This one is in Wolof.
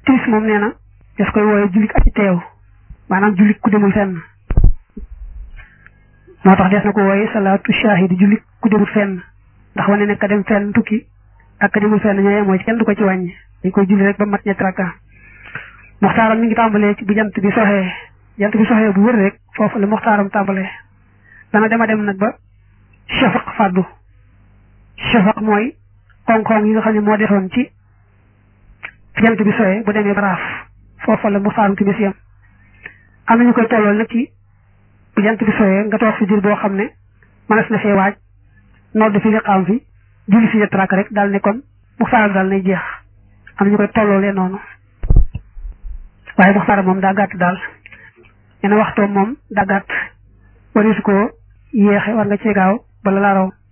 timis moom nee na daf koy wooye jullit aji teew maanaam jullit ku demul fenn moo tax des na ko wooye salaatu shahidi jullit ku demul fenn ndax wane ne ka dem fenn tukki ak ka demul fenn ñooy mooy kenn du ko ci wàññi dañ koy julli rek ba mat ñetti rakka moxtaaram mi ngi tàmbalee ci bu jant bi soxee jant bi soxee bu wër rek foofu la moxtaaram tàmbalee dana dema dem nag ba shafaq fàddu shafaq mooy koŋ-koŋ yi nga xam ne moo defoon ci jant bi soxee bu demee baraaf foofu la moxtaaram timis yam am nañu koy tollool nag ci bu jant bi soxee nga toog fi diir boo xam ne mënees na fee waaj nodd fi liqaam fi julli fi ñetti rakk rek daal ne kon moxtaaram daal nay jeex am nañu koy tolloolee noonu waaye moxtaaram moom daa gàtt daal ñene waxtoom moom daa gàtt warisu ko yéexe war nga cee gaaw bala laa raw